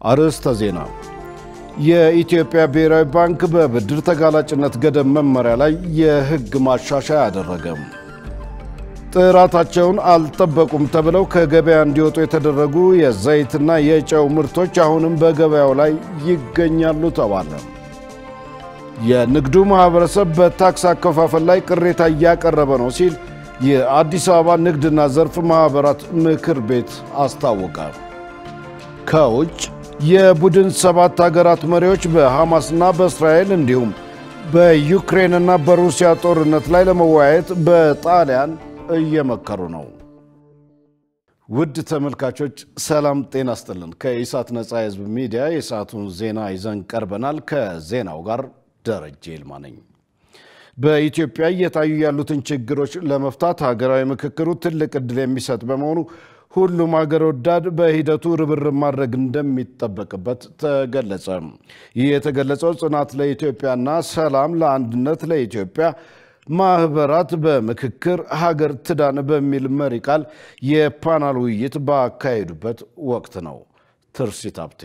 አርዕስተ ዜና። የኢትዮጵያ ብሔራዊ ባንክ በብድር ተጋላጭነት ገደብ መመሪያ ላይ የሕግ ማሻሻያ አደረገ። ጥራታቸውን አልጠበቁም ተብለው ከገበያ እንዲወጡ የተደረጉ የዘይትና የጨው ምርቶች አሁንም በገበያው ላይ ይገኛሉ ተባለ። የንግዱ ማኅበረሰብ በታክስ አከፋፈል ላይ ቅሬታ እያቀረበ ነው ሲል የአዲስ አበባ ንግድና ዘርፍ ማኅበራት ምክር ቤት አስታወቀ። ከውጭ የቡድን ሰባት አገራት መሪዎች በሐማስና በእስራኤል እንዲሁም በዩክሬንና በሩሲያ ጦርነት ላይ ለመወያየት በጣሊያን እየመከሩ ነው። ውድ ተመልካቾች ሰላም ጤና ስጥልን። ከኢሳት ነፃ የሕዝብ ሚዲያ የሰዓቱን ዜና ይዘን ቀርበናል። ከዜናው ጋር ደረጀ ይልማ ነኝ። በኢትዮጵያ እየታዩ ያሉትን ችግሮች ለመፍታት ሀገራዊ ምክክሩ ትልቅ ዕድል የሚሰጥ በመሆኑ ሁሉም ሀገር ወዳድ በሂደቱ ርብርብ ማድረግ እንደሚጠበቅበት ተገለጸ። ይህ የተገለጸው ጽናት ለኢትዮጵያና ሰላም ለአንድነት ለኢትዮጵያ ማህበራት በምክክር ሀገር ትዳን በሚል መሪ ቃል የፓናል ውይይት ባካሄዱበት ወቅት ነው። ትርሲት ሀብቴ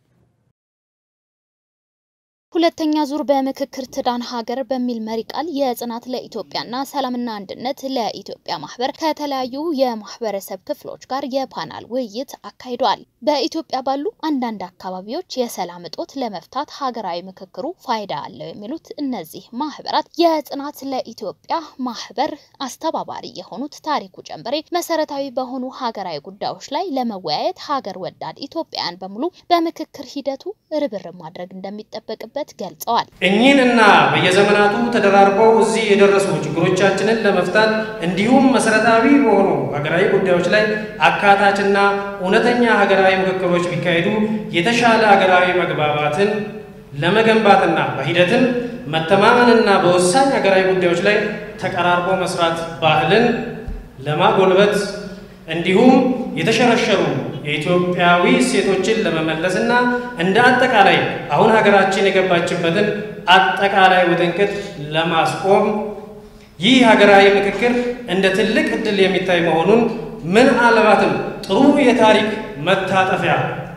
ሁለተኛ ዙር በምክክር ትዳን ሀገር በሚል መሪ ቃል የጽናት ለኢትዮጵያና ሰላምና አንድነት ለኢትዮጵያ ማህበር ከተለያዩ የማህበረሰብ ክፍሎች ጋር የፓናል ውይይት አካሂደዋል። በኢትዮጵያ ባሉ አንዳንድ አካባቢዎች የሰላም እጦት ለመፍታት ሀገራዊ ምክክሩ ፋይዳ አለው የሚሉት እነዚህ ማህበራት የጽናት ለኢትዮጵያ ማህበር አስተባባሪ የሆኑት ታሪኩ ጨንበሬ መሰረታዊ በሆኑ ሀገራዊ ጉዳዮች ላይ ለመወያየት ሀገር ወዳድ ኢትዮጵያውያን በሙሉ በምክክር ሂደቱ ርብርብ ማድረግ እንደሚጠበቅበት ገልጸዋል። እኚህንና በየዘመናቱ ተደራርበው እዚህ የደረሱ ችግሮቻችንን ለመፍታት እንዲሁም መሰረታዊ በሆኑ ሀገራዊ ጉዳዮች ላይ አካታችና እውነተኛ ሀገራዊ ምክክሮች ቢካሄዱ የተሻለ ሀገራዊ መግባባትን ለመገንባትና በሂደትም መተማመንና በወሳኝ ሀገራዊ ጉዳዮች ላይ ተቀራርቦ መስራት ባህልን ለማጎልበት እንዲሁም የተሸረሸሩ የኢትዮጵያዊ እሴቶችን ለመመለስና እንደ አጠቃላይ አሁን ሀገራችን የገባችበትን አጠቃላይ ውጥንቅጥ ለማስቆም ይህ ሀገራዊ ምክክር እንደ ትልቅ ዕድል የሚታይ መሆኑን ምናልባትም ጥሩ የታሪክ መታጠፊያ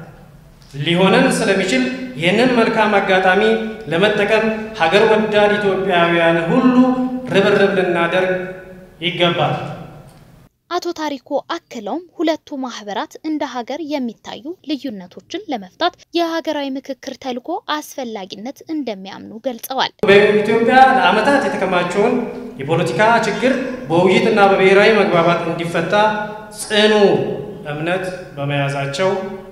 ሊሆነን ስለሚችል ይህንን መልካም አጋጣሚ ለመጠቀም ሀገር ወዳድ ኢትዮጵያውያን ሁሉ ርብርብ ልናደርግ ይገባል። አቶ ታሪኩ አክለውም ሁለቱ ማህበራት እንደ ሀገር የሚታዩ ልዩነቶችን ለመፍታት የሀገራዊ ምክክር ተልዕኮ አስፈላጊነት እንደሚያምኑ ገልጸዋል። በኢትዮጵያ ለዓመታት የተከማቸውን የፖለቲካ ችግር በውይይትና በብሔራዊ መግባባት እንዲፈታ ጽኑ እምነት በመያዛቸው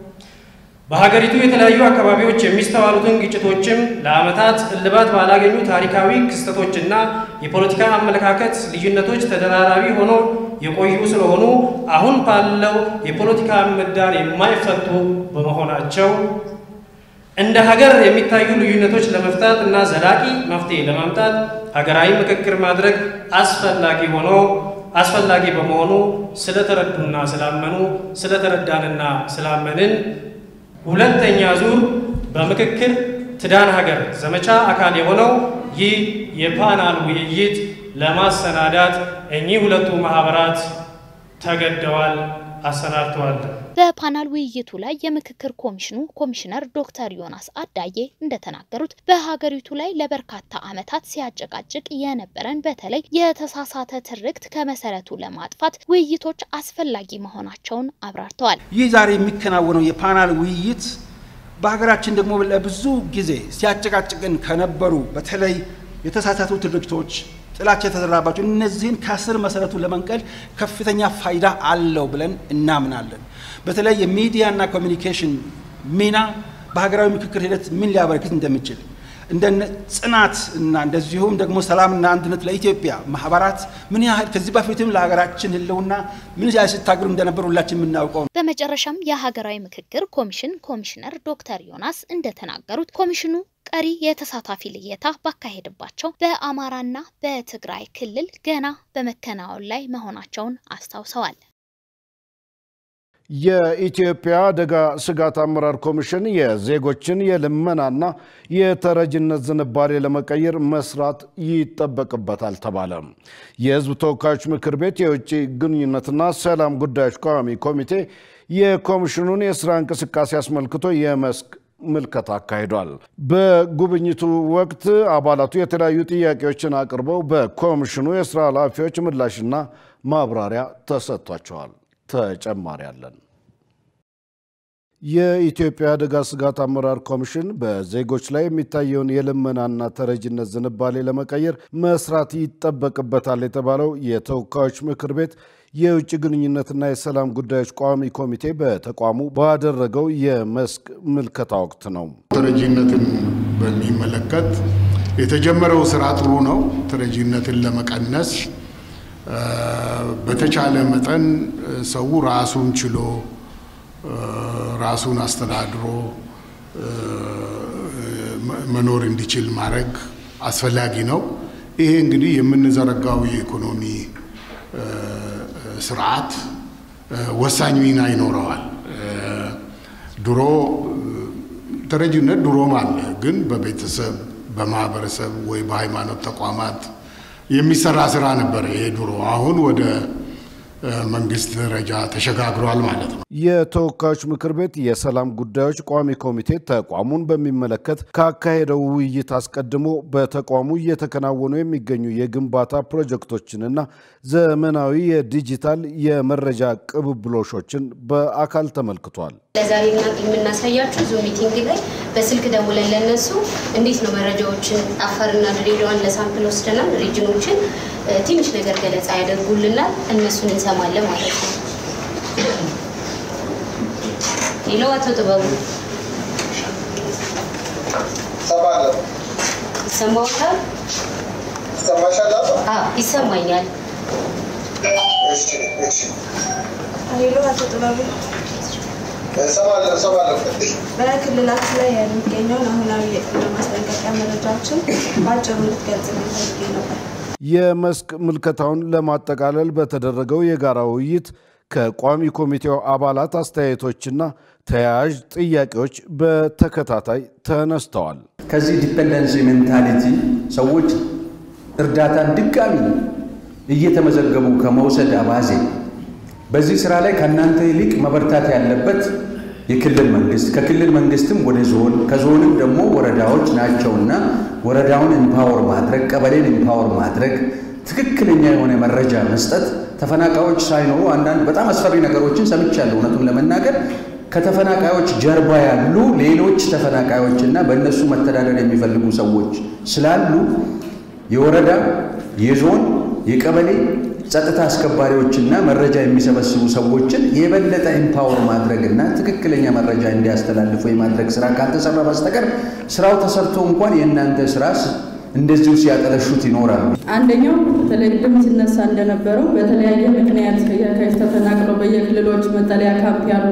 በሀገሪቱ የተለያዩ አካባቢዎች የሚስተዋሉትን ግጭቶችም ለዓመታት እልባት ባላገኙ ታሪካዊ ክስተቶችና የፖለቲካ አመለካከት ልዩነቶች ተደራራቢ ሆኖ የቆዩ ስለሆኑ አሁን ባለው የፖለቲካ ምህዳር የማይፈቱ በመሆናቸው እንደ ሀገር የሚታዩ ልዩነቶች ለመፍታት እና ዘላቂ መፍትሄ ለማምጣት ሀገራዊ ምክክር ማድረግ አስፈላጊ ሆኖ አስፈላጊ በመሆኑ ስለተረዱና ስላመኑ ስለተረዳንና ስላመንን ሁለተኛ ዙር በምክክር ትዳን ሀገር ዘመቻ አካል የሆነው ይህ የፓናል ውይይት ለማሰናዳት እኚህ ሁለቱ ማህበራት ተገደዋል፣ አሰናድተዋል። በፓናል ውይይቱ ላይ የምክክር ኮሚሽኑ ኮሚሽነር ዶክተር ዮናስ አዳዬ እንደተናገሩት በሀገሪቱ ላይ ለበርካታ ዓመታት ሲያጨቃጭቅ የነበረን በተለይ የተሳሳተ ትርክት ከመሰረቱ ለማጥፋት ውይይቶች አስፈላጊ መሆናቸውን አብራርተዋል። ይህ ዛሬ የሚከናወነው የፓናል ውይይት በሀገራችን ደግሞ ለብዙ ጊዜ ሲያጨቃጭቅን ከነበሩ በተለይ የተሳሳቱ ትርክቶች ጥላቻ የተዘራባቸው እነዚህን ከስር መሰረቱ ለመንቀል ከፍተኛ ፋይዳ አለው ብለን እናምናለን። በተለይ የሚዲያና ኮሚኒኬሽን ሚና በሀገራዊ ምክክር ሂደት ምን ሊያበረክት እንደሚችል እንደ ጽናት እና እንደዚሁም ደግሞ ሰላምና አንድነት ለኢትዮጵያ ማህበራት ምን ያህል ከዚህ በፊትም ለሀገራችን ሕልውና ምን ያህል ሲታገሉ እንደነበሩ ሁላችን የምናውቀው ነው። በመጨረሻም የሀገራዊ ምክክር ኮሚሽን ኮሚሽነር ዶክተር ዮናስ እንደተናገሩት ኮሚሽኑ ቀሪ የተሳታፊ ልየታ ባካሄድባቸው በአማራና በትግራይ ክልል ገና በመከናወን ላይ መሆናቸውን አስታውሰዋል። የኢትዮጵያ አደጋ ስጋት አመራር ኮሚሽን የዜጎችን የልመናና የተረጅነት ዝንባሌ ለመቀየር መስራት ይጠበቅበታል ተባለ። የሕዝብ ተወካዮች ምክር ቤት የውጭ ግንኙነትና ሰላም ጉዳዮች ቋሚ ኮሚቴ የኮሚሽኑን የስራ እንቅስቃሴ አስመልክቶ የመስክ ምልከታ አካሂዷል። በጉብኝቱ ወቅት አባላቱ የተለያዩ ጥያቄዎችን አቅርበው በኮሚሽኑ የስራ ኃላፊዎች ምላሽና ማብራሪያ ተሰጥቷቸዋል። ተጨማሪ አለን። የኢትዮጵያ አደጋ ስጋት አመራር ኮሚሽን በዜጎች ላይ የሚታየውን የልመናና ተረጅነት ዝንባሌ ለመቀየር መስራት ይጠበቅበታል የተባለው የተወካዮች ምክር ቤት የውጭ ግንኙነትና የሰላም ጉዳዮች ቋሚ ኮሚቴ በተቋሙ ባደረገው የመስክ ምልከታ ወቅት ነው። ተረጂነትን በሚመለከት የተጀመረው ስራ ጥሩ ነው። ተረጂነትን ለመቀነስ በተቻለ መጠን ሰው ራሱን ችሎ ራሱን አስተዳድሮ መኖር እንዲችል ማድረግ አስፈላጊ ነው። ይሄ እንግዲህ የምንዘረጋው የኢኮኖሚ ስርዓት ወሳኝ ሚና ይኖረዋል። ድሮ ተረጂነት ድሮም አለ፣ ግን በቤተሰብ በማህበረሰብ ወይ በሃይማኖት ተቋማት የሚሰራ ስራ ነበረ። ይሄ ድሮ አሁን ወደ መንግስት ደረጃ ተሸጋግሯል ማለት ነው። የተወካዮች ምክር ቤት የሰላም ጉዳዮች ቋሚ ኮሚቴ ተቋሙን በሚመለከት ካካሄደው ውይይት አስቀድሞ በተቋሙ እየተከናወኑ የሚገኙ የግንባታ ፕሮጀክቶችንና ዘመናዊ የዲጂታል የመረጃ ቅብብሎሾችን በአካል ተመልክቷል። ለዛሬ የምናሳያችሁ ዙም ሚቲንግ ላይ በስልክ ደውለን ለነሱ እንዴት ነው መረጃዎችን አፋርና ድሬዳዋን ለሳምፕል ወስደናል። ሪጅኖችን ትንሽ ነገር ገለጻ ያደርጉልናል። እነሱን እንሰማለን ማለት ነው። ሌላው አቶ ጥበቡ ይሰማዎታል? ይሰማኛል። ሌሎ አቶ ጥበቡ በክልላችን ላይ የሚገኘውን አሁናዊ የቅድመ ማስጠንቀቂያ መረጃዎችን በአጭሩ እንድትገልጽልኝ ፈልጌ ነበር። የመስክ ምልከታውን ለማጠቃለል በተደረገው የጋራ ውይይት ከቋሚ ኮሚቴው አባላት አስተያየቶችና ተያያዥ ጥያቄዎች በተከታታይ ተነስተዋል። ከዚህ ዲፔንደንሲ ሜንታሊቲ ሰዎች እርዳታን ድጋሚ እየተመዘገቡ ከመውሰድ አባዜ በዚህ ስራ ላይ ከእናንተ ይልቅ መበርታት ያለበት የክልል መንግስት ከክልል መንግስትም ወደ ዞን ከዞንም ደግሞ ወረዳዎች ናቸውና ወረዳውን ኤምፓወር ማድረግ ቀበሌን ኤምፓወር ማድረግ ትክክለኛ የሆነ መረጃ መስጠት ተፈናቃዮች ሳይኖሩ አንዳንድ በጣም አስፈሪ ነገሮችን ሰምቻለሁ። እውነቱን ለመናገር ከተፈናቃዮች ጀርባ ያሉ ሌሎች ተፈናቃዮችና በእነሱ መተዳደር የሚፈልጉ ሰዎች ስላሉ የወረዳ የዞን የቀበሌ ጸጥታ አስከባሪዎችና መረጃ የሚሰበስቡ ሰዎችን የበለጠ ኤምፓወር ማድረግና ትክክለኛ መረጃ እንዲያስተላልፉ የማድረግ ስራ ካልተሰራ በስተቀር ስራው ተሰርቶ እንኳን የእናንተ ስራ እንደዚሁ ሲያጠለሹት ይኖራሉ። አንደኛው በተለይ ቅድም ሲነሳ እንደነበረው በተለያየ ምክንያት ከየካቲት ተፈናቅለው በየክልሎች መጠለያ ካምፕ ያሉ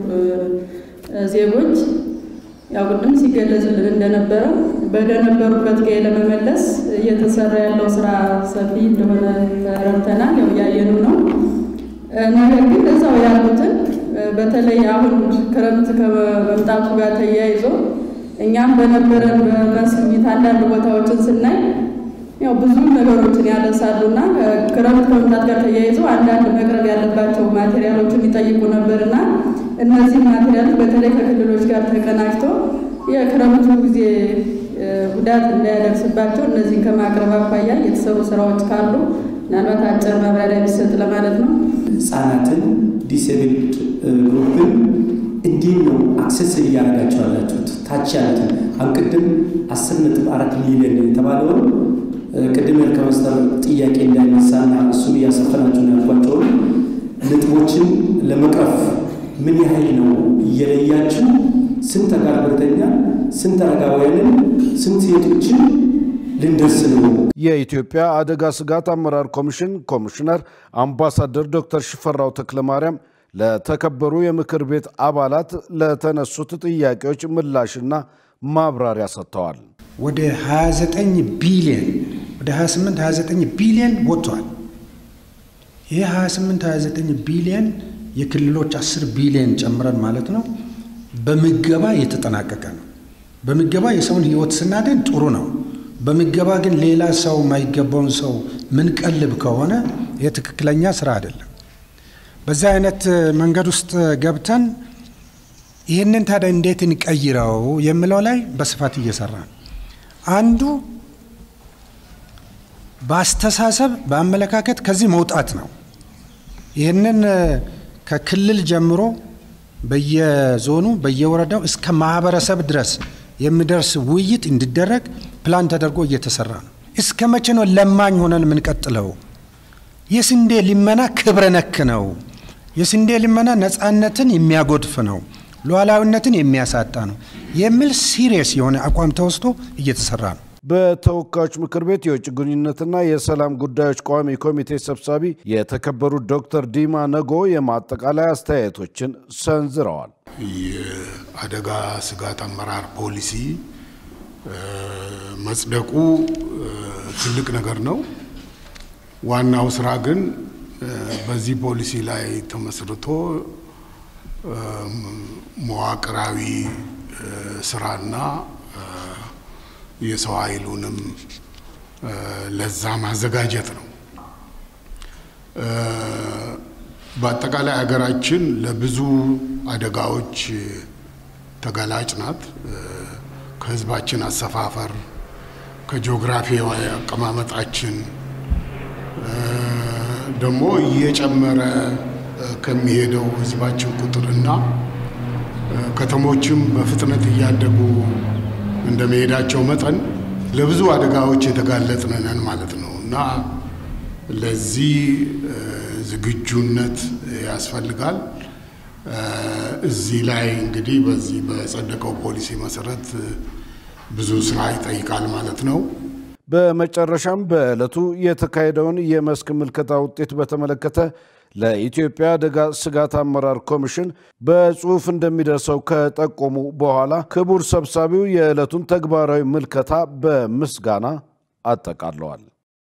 ዜጎች ያው ቅድም ሲገለጽልን እንደነበረው በደነበሩበት ቀዬ ለመመለስ እየተሰራ ያለው ስራ ሰፊ እንደሆነ ተረድተናል። ያው እያየኑ ነው። ነገር ግን እዛው ያሉትን በተለይ አሁን ክረምት ከመምጣቱ ጋር ተያይዞ እኛም በነበረን በመስሚት አንዳንድ ቦታዎችን ስናይ ያው ብዙ ነገሮችን ያነሳሉና ክረምት ከመምጣት ጋር ተያይዞ አንዳንድ መቅረብ ያለባቸው ማቴሪያሎችን ይጠይቁ ነበርና እነዚህ ማቴሪያሎች በተለይ ከክልሎች ጋር ተቀናጅቶ የክረምቱ ጊዜ ጉዳት እንዳያደርስባቸው እነዚህን ከማቅረብ አኳያ የተሰሩ ስራዎች ካሉ ምናልባት አጭር ማብራሪያ ቢሰጥ ለማለት ነው። ህጻናትን ዲስብልድ ግሩፕን እንዴት ነው አክሰስ እያደረጋቸው ያላችሁት? ታች ያሉትን አሁን ቅድም አስር ነጥብ አራት ሚሊዮን የተባለውን ቅድም ከመስተር ጥያቄ እንዳይነሳና እሱን እያሰፈናቸው ነው ያልኳቸውን ነጥቦችን ለመቅረፍ ምን ያህል ነው እየለያችሁ ስንት አካል ጉዳተኛ ስንት አረጋውያንን ስንት ሴቶችን ልንደርስ ነው? የኢትዮጵያ አደጋ ስጋት አመራር ኮሚሽን ኮሚሽነር አምባሳደር ዶክተር ሽፈራው ተክለማርያም ለተከበሩ የምክር ቤት አባላት ለተነሱት ጥያቄዎች ምላሽና ማብራሪያ ሰጥተዋል። ወደ 29 ቢሊዮን ወደ 28 29 ቢሊዮን ወጥቷል። ይህ 28 29 ቢሊዮን የክልሎች 10 ቢሊዮን ጨምረን ማለት ነው በምገባ የተጠናቀቀ ነው። በምገባ የሰውን ህይወት ስናድን ጥሩ ነው። በምገባ ግን ሌላ ሰው የማይገባውን ሰው ምንቀልብ ከሆነ ይህ ትክክለኛ ስራ አይደለም። በዚህ አይነት መንገድ ውስጥ ገብተን ይህንን ታዲያ እንዴት እንቀይረው የሚለው ላይ በስፋት እየሰራ ነው። አንዱ በአስተሳሰብ በአመለካከት ከዚህ መውጣት ነው። ይህንን ከክልል ጀምሮ በየዞኑ በየወረዳው እስከ ማህበረሰብ ድረስ የሚደርስ ውይይት እንዲደረግ ፕላን ተደርጎ እየተሰራ ነው። እስከ መቼ ነው ለማኝ ሆነን የምንቀጥለው? የስንዴ ልመና ክብረ ነክ ነው። የስንዴ ልመና ነፃነትን የሚያጎድፍ ነው፣ ሉዓላዊነትን የሚያሳጣ ነው የሚል ሲሪየስ የሆነ አቋም ተወስዶ እየተሰራ ነው። በተወካዮች ምክር ቤት የውጭ ግንኙነትና የሰላም ጉዳዮች ቋሚ ኮሚቴ ሰብሳቢ የተከበሩት ዶክተር ዲማ ነጎ የማጠቃለያ አስተያየቶችን ሰንዝረዋል። የአደጋ ስጋት አመራር ፖሊሲ መጽደቁ ትልቅ ነገር ነው። ዋናው ስራ ግን በዚህ ፖሊሲ ላይ ተመስርቶ መዋቅራዊ ስራና የሰው ኃይሉንም ለዛ ማዘጋጀት ነው። በአጠቃላይ ሀገራችን ለብዙ አደጋዎች ተጋላጭ ናት። ከህዝባችን አሰፋፈር፣ ከጂኦግራፊያዊ አቀማመጣችን ደግሞ እየጨመረ ከሚሄደው ህዝባችን ቁጥርና ከተሞችም በፍጥነት እያደጉ እንደ መሄዳቸው መጠን ለብዙ አደጋዎች የተጋለጥን ነን ማለት ነው እና ለዚህ ዝግጁነት ያስፈልጋል። እዚህ ላይ እንግዲህ በዚህ በጸደቀው ፖሊሲ መሰረት ብዙ ስራ ይጠይቃል ማለት ነው። በመጨረሻም በዕለቱ የተካሄደውን የመስክ ምልከታ ውጤት በተመለከተ ለኢትዮጵያ አደጋ ስጋት አመራር ኮሚሽን በጽሁፍ እንደሚደርሰው ከጠቆሙ በኋላ ክቡር ሰብሳቢው የዕለቱን ተግባራዊ ምልከታ በምስጋና አጠቃለዋል።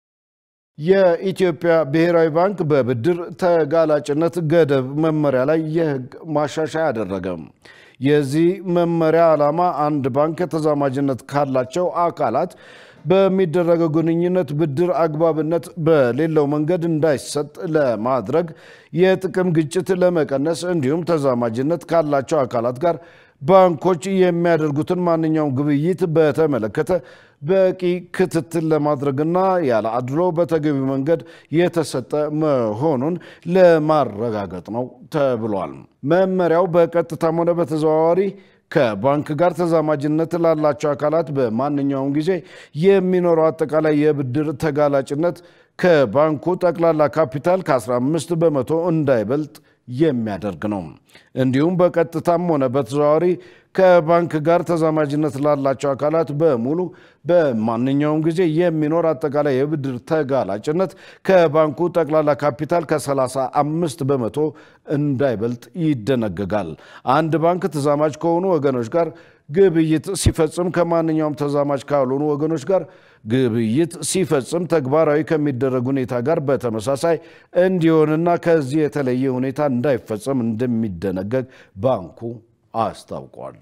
የኢትዮጵያ ብሔራዊ ባንክ በብድር ተጋላጭነት ገደብ መመሪያ ላይ የህግ ማሻሻያ አደረገ። የዚህ መመሪያ ዓላማ አንድ ባንክ ተዛማጅነት ካላቸው አካላት በሚደረገው ግንኙነት ብድር አግባብነት በሌለው መንገድ እንዳይሰጥ ለማድረግ የጥቅም ግጭት ለመቀነስ እንዲሁም ተዛማጅነት ካላቸው አካላት ጋር ባንኮች የሚያደርጉትን ማንኛውም ግብይት በተመለከተ በቂ ክትትል ለማድረግና ያለ አድሎ በተገቢው መንገድ የተሰጠ መሆኑን ለማረጋገጥ ነው ተብሏል። መመሪያው በቀጥታም ሆነ በተዘዋዋሪ ከባንክ ጋር ተዛማጅነት ላላቸው አካላት በማንኛውም ጊዜ የሚኖረው አጠቃላይ የብድር ተጋላጭነት ከባንኩ ጠቅላላ ካፒታል ከ15 በመቶ እንዳይበልጥ የሚያደርግ ነው። እንዲሁም በቀጥታም ሆነ በተዘዋዋሪ ከባንክ ጋር ተዛማጅነት ላላቸው አካላት በሙሉ በማንኛውም ጊዜ የሚኖር አጠቃላይ የብድር ተጋላጭነት ከባንኩ ጠቅላላ ካፒታል ከ35 በመቶ እንዳይበልጥ ይደነግጋል። አንድ ባንክ ተዛማጅ ከሆኑ ወገኖች ጋር ግብይት ሲፈጽም ከማንኛውም ተዛማጅ ካልሆኑ ወገኖች ጋር ግብይት ሲፈጽም ተግባራዊ ከሚደረግ ሁኔታ ጋር በተመሳሳይ እንዲሆንና ከዚህ የተለየ ሁኔታ እንዳይፈጸም እንደሚደነገግ ባንኩ አስታውቋል።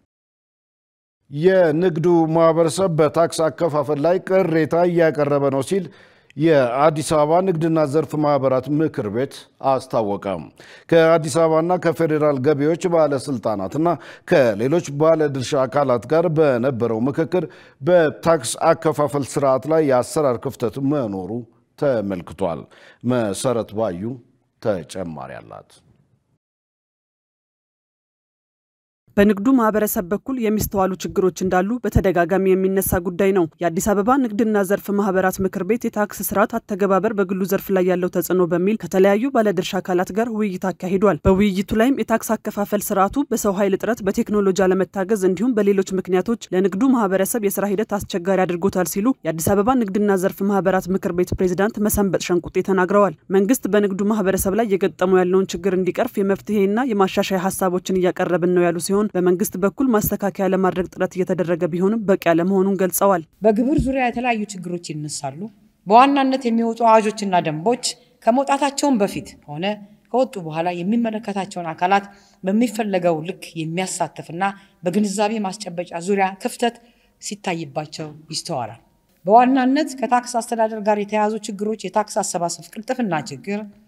የንግዱ ማህበረሰብ በታክስ አከፋፈል ላይ ቅሬታ እያቀረበ ነው ሲል የአዲስ አበባ ንግድና ዘርፍ ማህበራት ምክር ቤት አስታወቀ። ከአዲስ አበባና ከፌዴራል ገቢዎች ባለስልጣናትና ከሌሎች ባለድርሻ አካላት ጋር በነበረው ምክክር በታክስ አከፋፈል ስርዓት ላይ የአሰራር ክፍተት መኖሩ ተመልክቷል። መሰረት ባዩ ተጨማሪ አላት። በንግዱ ማህበረሰብ በኩል የሚስተዋሉ ችግሮች እንዳሉ በተደጋጋሚ የሚነሳ ጉዳይ ነው። የአዲስ አበባ ንግድና ዘርፍ ማህበራት ምክር ቤት የታክስ ስርዓት አተገባበር በግሉ ዘርፍ ላይ ያለው ተጽዕኖ በሚል ከተለያዩ ባለድርሻ አካላት ጋር ውይይት አካሂዷል። በውይይቱ ላይም የታክስ አከፋፈል ስርዓቱ በሰው ኃይል እጥረት፣ በቴክኖሎጂ አለመታገዝ እንዲሁም በሌሎች ምክንያቶች ለንግዱ ማህበረሰብ የስራ ሂደት አስቸጋሪ አድርጎታል ሲሉ የአዲስ አበባ ንግድና ዘርፍ ማህበራት ምክር ቤት ፕሬዚዳንት መሰንበጥ ሸንቁጤ ተናግረዋል። መንግስት በንግዱ ማህበረሰብ ላይ የገጠመው ያለውን ችግር እንዲቀርፍ የመፍትሄና የማሻሻያ ሀሳቦችን እያቀረብን ነው ያሉ ሲሆን በመንግስት በኩል ማስተካከያ ለማድረግ ጥረት እየተደረገ ቢሆንም በቂ አለመሆኑን ገልጸዋል። በግብር ዙሪያ የተለያዩ ችግሮች ይነሳሉ። በዋናነት የሚወጡ አዋጆችና ደንቦች ከመውጣታቸውን በፊት ሆነ ከወጡ በኋላ የሚመለከታቸውን አካላት በሚፈለገው ልክ የሚያሳትፍና በግንዛቤ ማስጨበጫ ዙሪያ ክፍተት ሲታይባቸው ይስተዋላል። በዋናነት ከታክስ አስተዳደር ጋር የተያያዙ ችግሮች የታክስ አሰባሰብ ቅልጥፍና ችግር፣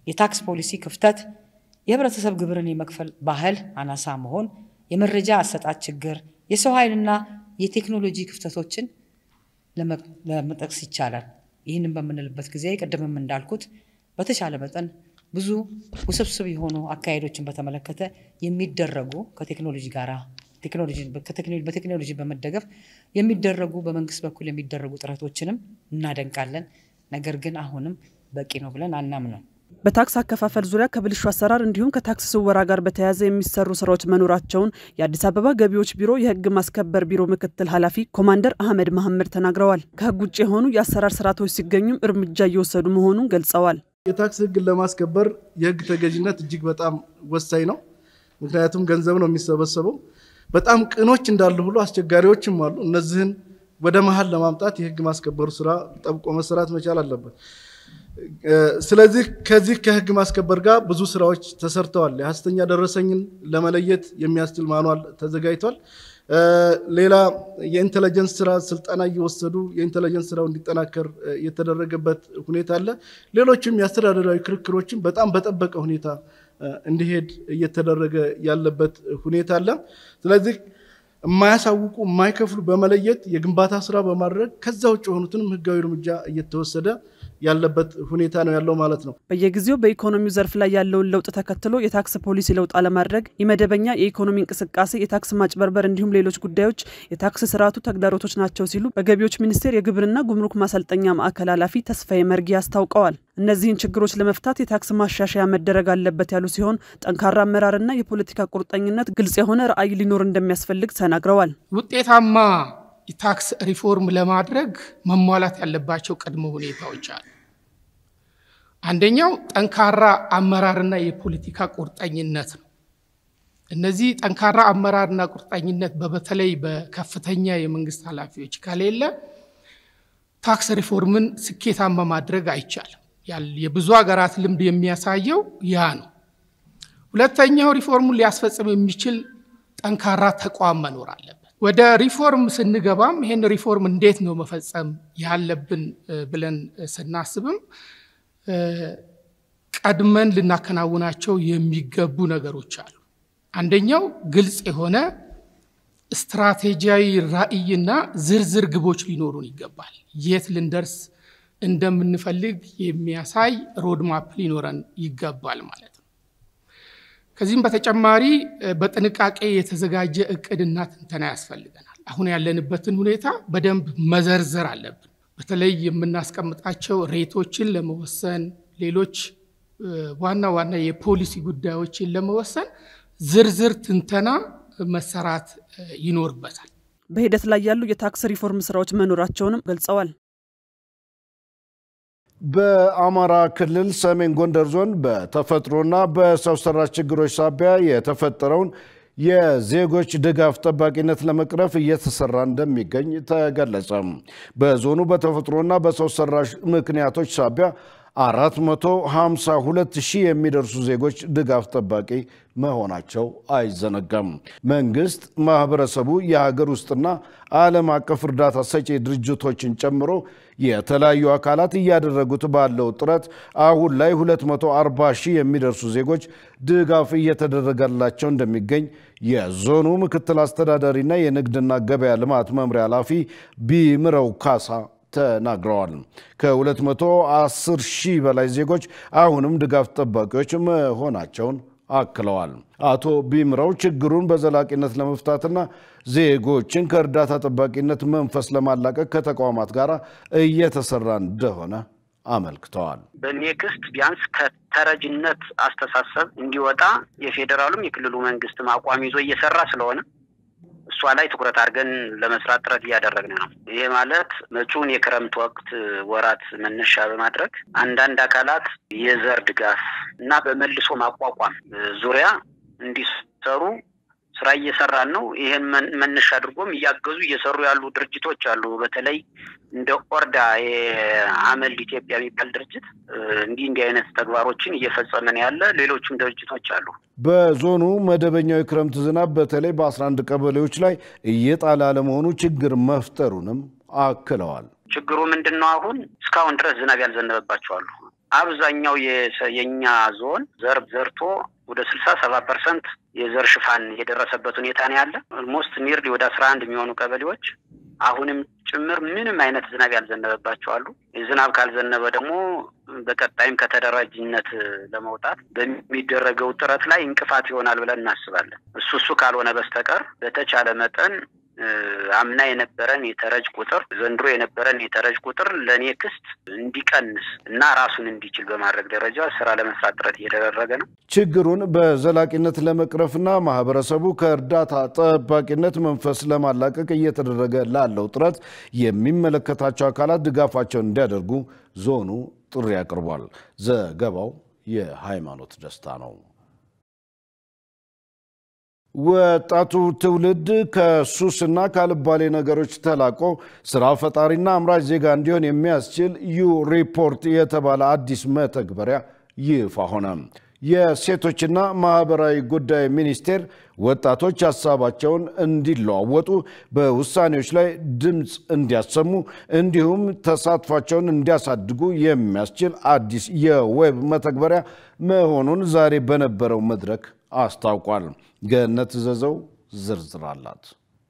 የታክስ ፖሊሲ ክፍተት፣ የህብረተሰብ ግብርን የመክፈል ባህል አናሳ መሆን፣ የመረጃ አሰጣጥ ችግር፣ የሰው ኃይልና የቴክኖሎጂ ክፍተቶችን ለመጠቅስ ይቻላል። ይህንን በምንልበት ጊዜ ቅድምም እንዳልኩት በተቻለ መጠን ብዙ ውስብስብ የሆኑ አካሄዶችን በተመለከተ የሚደረጉ ከቴክኖሎጂ ጋር በቴክኖሎጂ በመደገፍ የሚደረጉ በመንግስት በኩል የሚደረጉ ጥረቶችንም እናደንቃለን። ነገር ግን አሁንም በቂ ነው ብለን አናምነው። በታክስ አከፋፈል ዙሪያ ከብልሹ አሰራር እንዲሁም ከታክስ ስወራ ጋር በተያያዘ የሚሰሩ ስራዎች መኖራቸውን የአዲስ አበባ ገቢዎች ቢሮ የህግ ማስከበር ቢሮ ምክትል ኃላፊ ኮማንደር አህመድ መሐመድ ተናግረዋል። ከህግ ውጭ የሆኑ የአሰራር ስርዓቶች ሲገኙም እርምጃ እየወሰዱ መሆኑን ገልጸዋል። የታክስ ህግን ለማስከበር የህግ ተገዥነት እጅግ በጣም ወሳኝ ነው። ምክንያቱም ገንዘብ ነው የሚሰበሰበው። በጣም ቅኖች እንዳሉ ሁሉ አስቸጋሪዎችም አሉ። እነዚህን ወደ መሀል ለማምጣት የህግ ማስከበሩ ስራ ጠብቆ መሰራት መቻል አለበት። ስለዚህ ከዚህ ከህግ ማስከበር ጋር ብዙ ስራዎች ተሰርተዋል። የሀሰተኛ ደረሰኝን ለመለየት የሚያስችል ማኗል ተዘጋጅቷል። ሌላ የኢንቴሊጀንስ ስራ ስልጠና እየወሰዱ የኢንቴሊጀንስ ስራው እንዲጠናከር የተደረገበት ሁኔታ አለ። ሌሎችም የአስተዳደራዊ ክርክሮችን በጣም በጠበቀ ሁኔታ እንዲሄድ እየተደረገ ያለበት ሁኔታ አለ። ስለዚህ የማያሳውቁ የማይከፍሉ በመለየት የግንባታ ስራ በማድረግ ከዛ ውጭ የሆኑትንም ህጋዊ እርምጃ እየተወሰደ ያለበት ሁኔታ ነው ያለው ማለት ነው። በየጊዜው በኢኮኖሚው ዘርፍ ላይ ያለውን ለውጥ ተከትሎ የታክስ ፖሊሲ ለውጥ አለማድረግ፣ የመደበኛ የኢኮኖሚ እንቅስቃሴ፣ የታክስ ማጭበርበር እንዲሁም ሌሎች ጉዳዮች የታክስ ስርዓቱ ተግዳሮቶች ናቸው ሲሉ በገቢዎች ሚኒስቴር የግብርና ጉምሩክ ማሰልጠኛ ማዕከል ኃላፊ ተስፋዬ መርጊ አስታውቀዋል። እነዚህን ችግሮች ለመፍታት የታክስ ማሻሻያ መደረግ አለበት ያሉ ሲሆን ጠንካራ አመራርና የፖለቲካ ቁርጠኝነት፣ ግልጽ የሆነ ራዕይ ሊኖር እንደሚያስፈልግ ተናግረዋል። ውጤታማ የታክስ ሪፎርም ለማድረግ መሟላት ያለባቸው ቅድመ ሁኔታዎች አሉ። አንደኛው ጠንካራ አመራርና የፖለቲካ ቁርጠኝነት ነው። እነዚህ ጠንካራ አመራርና ቁርጠኝነት በተለይ በከፍተኛ የመንግስት ኃላፊዎች ከሌለ ታክስ ሪፎርምን ስኬታማ ማድረግ አይቻልም። የብዙ ሀገራት ልምድ የሚያሳየው ያ ነው። ሁለተኛው ሪፎርሙን ሊያስፈጽም የሚችል ጠንካራ ተቋም መኖር አለበት። ወደ ሪፎርም ስንገባም ይህን ሪፎርም እንዴት ነው መፈጸም ያለብን ብለን ስናስብም ቀድመን ልናከናውናቸው የሚገቡ ነገሮች አሉ። አንደኛው ግልጽ የሆነ ስትራቴጂያዊ ራዕይና ዝርዝር ግቦች ሊኖሩን ይገባል። የት ልንደርስ እንደምንፈልግ የሚያሳይ ሮድማፕ ሊኖረን ይገባል ማለት ነው። ከዚህም በተጨማሪ በጥንቃቄ የተዘጋጀ እቅድና ትንተና ያስፈልገናል። አሁን ያለንበትን ሁኔታ በደንብ መዘርዘር አለብን። በተለይ የምናስቀምጣቸው ሬቶችን ለመወሰን ሌሎች ዋና ዋና የፖሊሲ ጉዳዮችን ለመወሰን ዝርዝር ትንተና መሰራት ይኖርበታል። በሂደት ላይ ያሉ የታክስ ሪፎርም ስራዎች መኖራቸውንም ገልጸዋል። በአማራ ክልል ሰሜን ጎንደር ዞን በተፈጥሮና በሰው ሰራሽ ችግሮች ሳቢያ የተፈጠረውን የዜጎች ድጋፍ ጠባቂነት ለመቅረፍ እየተሰራ እንደሚገኝ ተገለጸ። በዞኑ በተፈጥሮና በሰው ሰራሽ ምክንያቶች ሳቢያ 452 ሺህ የሚደርሱ ዜጎች ድጋፍ ጠባቂ መሆናቸው አይዘነጋም። መንግስት፣ ማህበረሰቡ፣ የሀገር ውስጥና ዓለም አቀፍ እርዳታ ሰጪ ድርጅቶችን ጨምሮ የተለያዩ አካላት እያደረጉት ባለው ጥረት አሁን ላይ 240 ሺህ የሚደርሱ ዜጎች ድጋፍ እየተደረገላቸው እንደሚገኝ የዞኑ ምክትል አስተዳዳሪና የንግድና ገበያ ልማት መምሪያ ኃላፊ ቢምረው ካሳ ተናግረዋል። ከ210 ሺህ በላይ ዜጎች አሁንም ድጋፍ ጠባቂዎች መሆናቸውን አክለዋል። አቶ ቢምረው ችግሩን በዘላቂነት ለመፍታትና ዜጎችን ከእርዳታ ጠባቂነት መንፈስ ለማላቀቅ ከተቋማት ጋር እየተሰራ እንደሆነ አመልክተዋል። በኔክስት ቢያንስ ከተረጅነት አስተሳሰብ እንዲወጣ የፌዴራሉም የክልሉ መንግስትም አቋም ይዞ እየሰራ ስለሆነ እሷ ላይ ትኩረት አድርገን ለመስራት ጥረት እያደረግን ነው። ይሄ ማለት መጪውን የክረምት ወቅት ወራት መነሻ በማድረግ አንዳንድ አካላት የዘር ድጋፍ እና በመልሶ ማቋቋም ዙሪያ እንዲሰሩ ስራ እየሰራን ነው። ይህን መነሻ አድርጎም እያገዙ እየሰሩ ያሉ ድርጅቶች አሉ። በተለይ እንደ ኦርዳ የአመል ኢትዮጵያ የሚባል ድርጅት እንዲህ እንዲህ አይነት ተግባሮችን እየፈጸመን ያለ ሌሎችም ድርጅቶች አሉ። በዞኑ መደበኛው የክረምት ዝናብ በተለይ በ11 ቀበሌዎች ላይ እየጣለ አለመሆኑ ችግር መፍጠሩንም አክለዋል። ችግሩ ምንድን ነው? አሁን እስካሁን ድረስ ዝናብ ያልዘነበባቸው አሉ። አብዛኛው የኛ ዞን ዘር ዘርቶ ወደ ስልሳ ሰባ ፐርሰንት የዘር ሽፋን የደረሰበት ሁኔታ ነው ያለ። ኦልሞስት ኒርሊ ወደ አስራ አንድ የሚሆኑ ቀበሌዎች አሁንም ጭምር ምንም አይነት ዝናብ ያልዘነበባቸው አሉ። ዝናብ ካልዘነበ ደግሞ በቀጣይም ከተደራጅነት ለመውጣት በሚደረገው ጥረት ላይ እንቅፋት ይሆናል ብለን እናስባለን። እሱ እሱ ካልሆነ በስተቀር በተቻለ መጠን አምና የነበረን የተረጅ ቁጥር ዘንድሮ የነበረን የተረጅ ቁጥር ለኔክስት እንዲቀንስ እና ራሱን እንዲችል በማድረግ ደረጃ ስራ ለመስራት ጥረት እየተደረገ ነው። ችግሩን በዘላቂነት ለመቅረፍና ማህበረሰቡ ከእርዳታ ጠባቂነት መንፈስ ለማላቀቅ እየተደረገ ላለው ጥረት የሚመለከታቸው አካላት ድጋፋቸውን እንዲያደርጉ ዞኑ ጥሪ አቅርቧል። ዘገባው የሃይማኖት ደስታ ነው። ወጣቱ ትውልድ ከሱስና ካልባሌ ነገሮች ተላቆ ስራ ፈጣሪና አምራች ዜጋ እንዲሆን የሚያስችል ዩ ሪፖርት የተባለ አዲስ መተግበሪያ ይፋ ሆነ። የሴቶችና ማህበራዊ ጉዳይ ሚኒስቴር ወጣቶች ሀሳባቸውን እንዲለዋወጡ፣ በውሳኔዎች ላይ ድምፅ እንዲያሰሙ እንዲሁም ተሳትፏቸውን እንዲያሳድጉ የሚያስችል አዲስ የዌብ መተግበሪያ መሆኑን ዛሬ በነበረው መድረክ አስታውቋል። ገነት ዘዘው ዝርዝር አላት።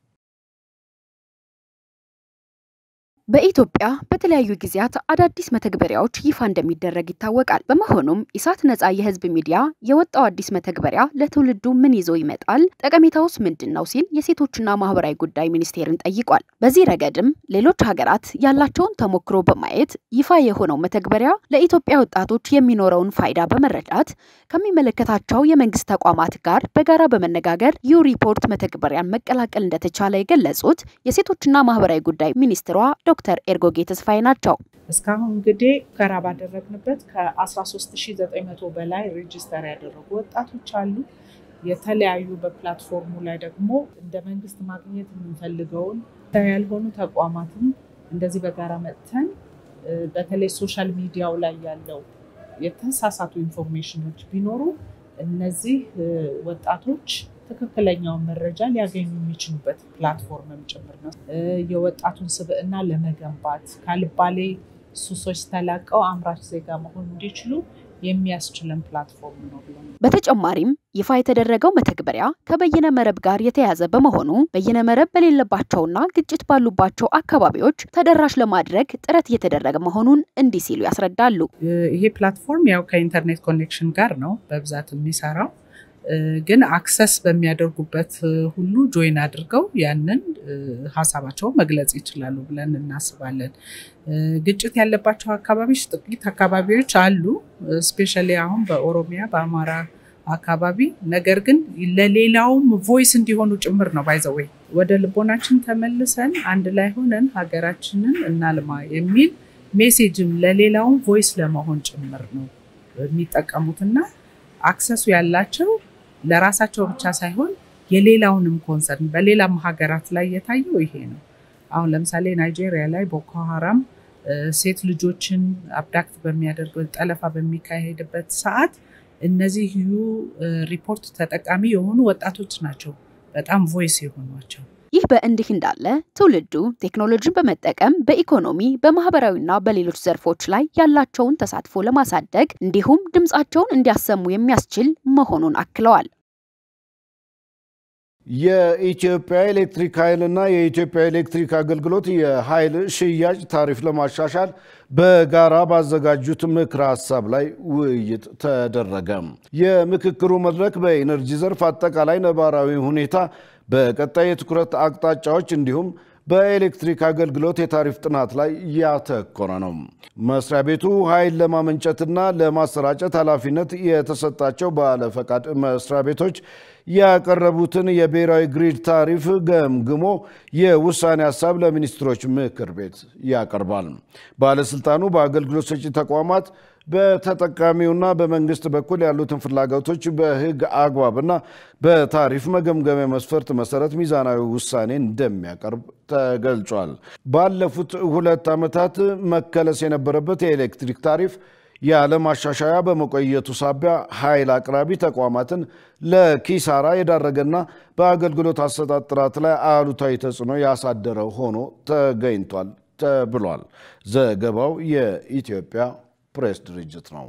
በኢትዮጵያ በተለያዩ ጊዜያት አዳዲስ መተግበሪያዎች ይፋ እንደሚደረግ ይታወቃል። በመሆኑም ኢሳት ነፃ የህዝብ ሚዲያ የወጣው አዲስ መተግበሪያ ለትውልዱ ምን ይዞ ይመጣል፣ ጠቀሜታውስ ምንድን ነው ሲል የሴቶችና ማህበራዊ ጉዳይ ሚኒስቴርን ጠይቋል። በዚህ ረገድም ሌሎች ሀገራት ያላቸውን ተሞክሮ በማየት ይፋ የሆነው መተግበሪያ ለኢትዮጵያ ወጣቶች የሚኖረውን ፋይዳ በመረዳት ከሚመለከታቸው የመንግስት ተቋማት ጋር በጋራ በመነጋገር ዩ ሪፖርት መተግበሪያን መቀላቀል እንደተቻለ የገለጹት የሴቶችና ማህበራዊ ጉዳይ ሚኒስትሯ ዶክተር ኤርጎጌ ተስፋዬ ናቸው። እስካሁን እንግዲህ ሙከራ ባደረግንበት ከ13900 በላይ ሬጅስተር ያደረጉ ወጣቶች አሉ። የተለያዩ በፕላትፎርሙ ላይ ደግሞ እንደ መንግስት ማግኘት የምንፈልገውን ያልሆኑ ተቋማትም እንደዚህ በጋራ መጥተን በተለይ ሶሻል ሚዲያው ላይ ያለው የተሳሳቱ ኢንፎርሜሽኖች ቢኖሩ እነዚህ ወጣቶች ትክክለኛውን መረጃ ሊያገኙ የሚችሉበት ፕላትፎርምም ጭምር ነው። የወጣቱን ስብዕና ለመገንባት ካልባሌ ሱሶች ተላቀው አምራች ዜጋ መሆን እንዲችሉ የሚያስችለን ፕላትፎርም ነው ብለን በተጨማሪም ይፋ የተደረገው መተግበሪያ ከበይነ መረብ ጋር የተያዘ በመሆኑ በይነ መረብ በሌለባቸውና ግጭት ባሉባቸው አካባቢዎች ተደራሽ ለማድረግ ጥረት እየተደረገ መሆኑን እንዲህ ሲሉ ያስረዳሉ። ይሄ ፕላትፎርም ያው ከኢንተርኔት ኮኔክሽን ጋር ነው በብዛት የሚሰራው ግን አክሰስ በሚያደርጉበት ሁሉ ጆይን አድርገው ያንን ሀሳባቸውን መግለጽ ይችላሉ ብለን እናስባለን። ግጭት ያለባቸው አካባቢዎች ጥቂት አካባቢዎች አሉ፣ ስፔሻሊ አሁን በኦሮሚያ በአማራ አካባቢ። ነገር ግን ለሌላውም ቮይስ እንዲሆኑ ጭምር ነው ባይዘወይ ወደ ልቦናችን ተመልሰን አንድ ላይ ሆነን ሀገራችንን እናልማ የሚል ሜሴጅም ለሌላውም ቮይስ ለመሆን ጭምር ነው የሚጠቀሙትና አክሰሱ ያላቸው ለራሳቸው ብቻ ሳይሆን የሌላውንም ኮንሰርን በሌላም ሀገራት ላይ የታየው ይሄ ነው። አሁን ለምሳሌ ናይጄሪያ ላይ ቦኮ ሀራም ሴት ልጆችን አብዳክት በሚያደርግ ጠለፋ በሚካሄድበት ሰዓት እነዚህ ዩ ሪፖርት ተጠቃሚ የሆኑ ወጣቶች ናቸው በጣም ቮይስ የሆኗቸው። ይህ በእንዲህ እንዳለ ትውልዱ ቴክኖሎጂን በመጠቀም በኢኮኖሚ በማህበራዊና በሌሎች ዘርፎች ላይ ያላቸውን ተሳትፎ ለማሳደግ እንዲሁም ድምፃቸውን እንዲያሰሙ የሚያስችል መሆኑን አክለዋል። የኢትዮጵያ ኤሌክትሪክ ኃይልና የኢትዮጵያ ኤሌክትሪክ አገልግሎት የኃይል ሽያጭ ታሪፍ ለማሻሻል በጋራ ባዘጋጁት ምክረ ሀሳብ ላይ ውይይት ተደረገ። የምክክሩ መድረክ በኢነርጂ ዘርፍ አጠቃላይ ነባራዊ ሁኔታ በቀጣይ የትኩረት አቅጣጫዎች እንዲሁም በኤሌክትሪክ አገልግሎት የታሪፍ ጥናት ላይ ያተኮረ ነው። መስሪያ ቤቱ ኃይል ለማመንጨትና ለማሰራጨት ኃላፊነት የተሰጣቸው ባለፈቃድ መስሪያ ቤቶች ያቀረቡትን የብሔራዊ ግሪድ ታሪፍ ገምግሞ የውሳኔ ሀሳብ ለሚኒስትሮች ምክር ቤት ያቀርባል። ባለስልጣኑ በአገልግሎት ሰጪ ተቋማት በተጠቃሚውና በመንግስት በኩል ያሉትን ፍላጎቶች በሕግ አግባብና በታሪፍ መገምገሚያ መስፈርት መሰረት ሚዛናዊ ውሳኔ እንደሚያቀርብ ተገልጿል። ባለፉት ሁለት ዓመታት መከለስ የነበረበት የኤሌክትሪክ ታሪፍ ያለ ማሻሻያ በመቆየቱ ሳቢያ ኃይል አቅራቢ ተቋማትን ለኪሳራ የዳረገና በአገልግሎት አሰጣጥ ጥራት ላይ አሉታዊ ተጽዕኖ ያሳደረ ሆኖ ተገኝቷል ተብሏል። ዘገባው የኢትዮጵያ ፕሬስ ድርጅት ነው።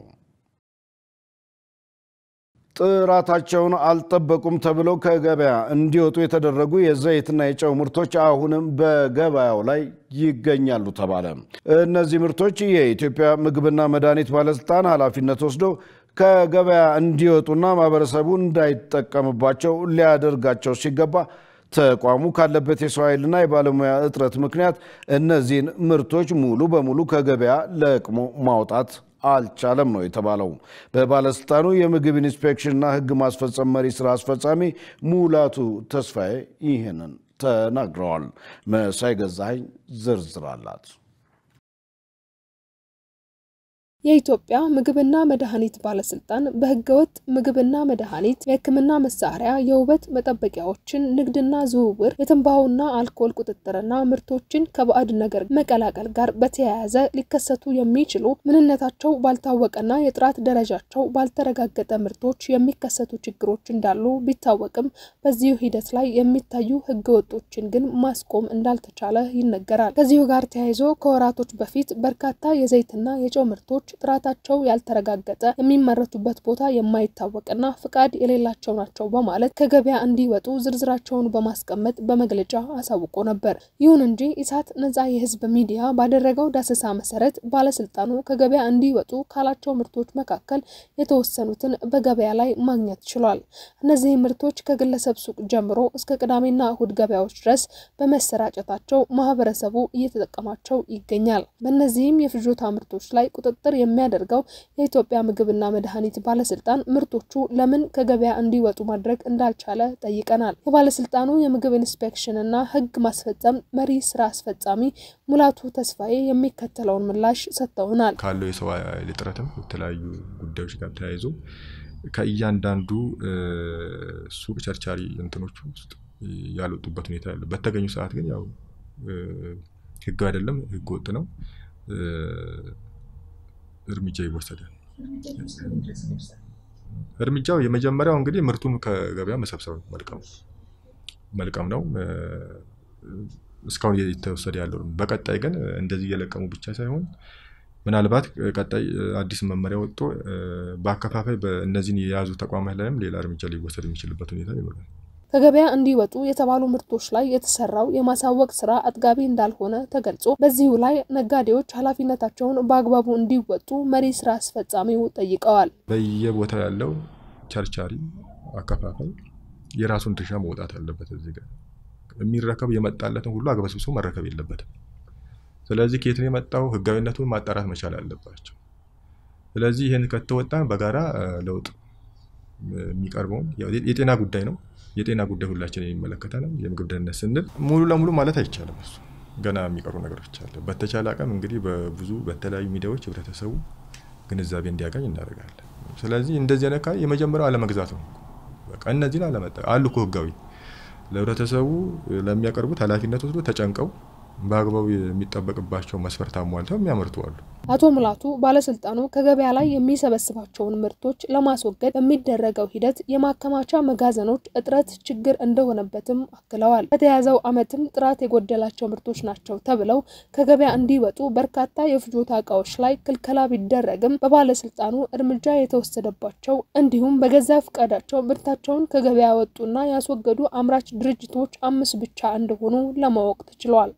ጥራታቸውን አልጠበቁም ተብለው ከገበያ እንዲወጡ የተደረጉ የዘይትና የጨው ምርቶች አሁንም በገበያው ላይ ይገኛሉ ተባለ። እነዚህ ምርቶች የኢትዮጵያ ምግብና መድኃኒት ባለስልጣን ኃላፊነት ወስዶ ከገበያ እንዲወጡና ማህበረሰቡ እንዳይጠቀምባቸው ሊያደርጋቸው ሲገባ ተቋሙ ካለበት የሰው ኃይልና የባለሙያ እጥረት ምክንያት እነዚህን ምርቶች ሙሉ በሙሉ ከገበያ ለቅሞ ማውጣት አልቻለም ነው የተባለው። በባለስልጣኑ የምግብ ኢንስፔክሽንና ሕግ ማስፈጸም መሪ ስራ አስፈጻሚ ሙላቱ ተስፋዬ ይህንን ተናግረዋል። መሳይ ገዛኸኝ ዝርዝር አላት። የኢትዮጵያ ምግብና መድኃኒት ባለስልጣን በህገወጥ ምግብና መድኃኒት፣ የህክምና መሳሪያ፣ የውበት መጠበቂያዎችን ንግድና ዝውውር፣ የትንባሆና አልኮል ቁጥጥርና ምርቶችን ከባዕድ ነገር መቀላቀል ጋር በተያያዘ ሊከሰቱ የሚችሉ ምንነታቸው ባልታወቀና የጥራት ደረጃቸው ባልተረጋገጠ ምርቶች የሚከሰቱ ችግሮች እንዳሉ ቢታወቅም በዚሁ ሂደት ላይ የሚታዩ ህገወጦችን ግን ማስቆም እንዳልተቻለ ይነገራል። ከዚሁ ጋር ተያይዞ ከወራቶች በፊት በርካታ የዘይትና የጨው ምርቶች ጥራታቸው ያልተረጋገጠ የሚመረቱበት ቦታ የማይታወቅና ፍቃድ የሌላቸው ናቸው በማለት ከገበያ እንዲወጡ ዝርዝራቸውን በማስቀመጥ በመግለጫ አሳውቆ ነበር። ይሁን እንጂ ኢሳት ነጻ የህዝብ ሚዲያ ባደረገው ዳሰሳ መሰረት ባለስልጣኑ ከገበያ እንዲወጡ ካላቸው ምርቶች መካከል የተወሰኑትን በገበያ ላይ ማግኘት ችሏል። እነዚህ ምርቶች ከግለሰብ ሱቅ ጀምሮ እስከ ቅዳሜና እሁድ ገበያዎች ድረስ በመሰራጨታቸው ማህበረሰቡ እየተጠቀማቸው ይገኛል። በእነዚህም የፍጆታ ምርቶች ላይ ቁጥጥር የሚያደርገው የኢትዮጵያ ምግብና መድኃኒት ባለስልጣን ምርቶቹ ለምን ከገበያ እንዲወጡ ማድረግ እንዳልቻለ ጠይቀናል። የባለስልጣኑ የምግብ ኢንስፔክሽንና ህግ ማስፈጸም መሪ ስራ አስፈጻሚ ሙላቱ ተስፋዬ የሚከተለውን ምላሽ ሰጥተውናል። ካለው የሰው ኃይል እጥረትም የተለያዩ ጉዳዮች ጋር ተያይዞ ከእያንዳንዱ ሱቅ ቸርቻሪ እንትኖች ውስጥ ያልወጡበት ሁኔታ ያለ በተገኙ ሰዓት ግን ያው ህግ አይደለም፣ ህገ ወጥ ነው እርምጃ ይወሰዳል። እርምጃው የመጀመሪያው እንግዲህ ምርቱን ከገበያ መሰብሰብ መልቀም መልቀም ነው። እስካሁን እየተወሰደ ያለው በቀጣይ ግን እንደዚህ እየለቀሙ ብቻ ሳይሆን ምናልባት ቀጣይ አዲስ መመሪያ ወጥቶ በአከፋፋይ በእነዚህን የያዙ ተቋማት ላይም ሌላ እርምጃ ሊወሰድ የሚችልበት ሁኔታ ይኖራል። ከገበያ እንዲወጡ የተባሉ ምርቶች ላይ የተሰራው የማሳወቅ ስራ አጥጋቢ እንዳልሆነ ተገልጾ በዚሁ ላይ ነጋዴዎች ኃላፊነታቸውን በአግባቡ እንዲወጡ መሪ ስራ አስፈጻሚው ጠይቀዋል። በየቦታው ያለው ቸርቻሪ አከፋፋይ የራሱን ድርሻ መውጣት አለበት። እዚህ ጋር የሚረከብ የመጣለትን ሁሉ አግበስብሶ መረከብ የለበትም። ስለዚህ ከየት ነው የመጣው ህጋዊነቱን ማጣራት መቻል አለባቸው። ስለዚህ ይህን ከተወጣ በጋራ ለውጥ የሚቀርበውን የጤና ጉዳይ ነው። የጤና ጉዳይ ሁላችን የሚመለከተን የምግብ ደህንነት ስንል ሙሉ ለሙሉ ማለት አይቻልም። እሱ ገና የሚቀሩ ነገሮች አለ። በተቻለ አቅም እንግዲህ በብዙ በተለያዩ ሚዲያዎች ህብረተሰቡ ግንዛቤ እንዲያገኝ እናደርጋለን። ስለዚህ እንደዚህ አይነት የመጀመሪያው አለመግዛት ነው። በቃ እነዚህን አለመጠ አሉ እኮ ህጋዊ ለህብረተሰቡ ለሚያቀርቡት ኃላፊነት ወስዶ ተጨንቀው በአግባቡ የሚጠበቅባቸው መስፈርት አሟልተው የሚያመርቱ አሉ። አቶ ሙላቱ ባለስልጣኑ ከገበያ ላይ የሚሰበስባቸውን ምርቶች ለማስወገድ በሚደረገው ሂደት የማከማቻ መጋዘኖች እጥረት ችግር እንደሆነበትም አክለዋል። በተያዘው ዓመትም ጥራት የጎደላቸው ምርቶች ናቸው ተብለው ከገበያ እንዲወጡ በርካታ የፍጆታ እቃዎች ላይ ክልከላ ቢደረግም በባለስልጣኑ እርምጃ የተወሰደባቸው እንዲሁም በገዛ ፈቃዳቸው ምርታቸውን ከገበያ ወጡና ያስወገዱ አምራች ድርጅቶች አምስት ብቻ እንደሆኑ ለማወቅ ተችሏል።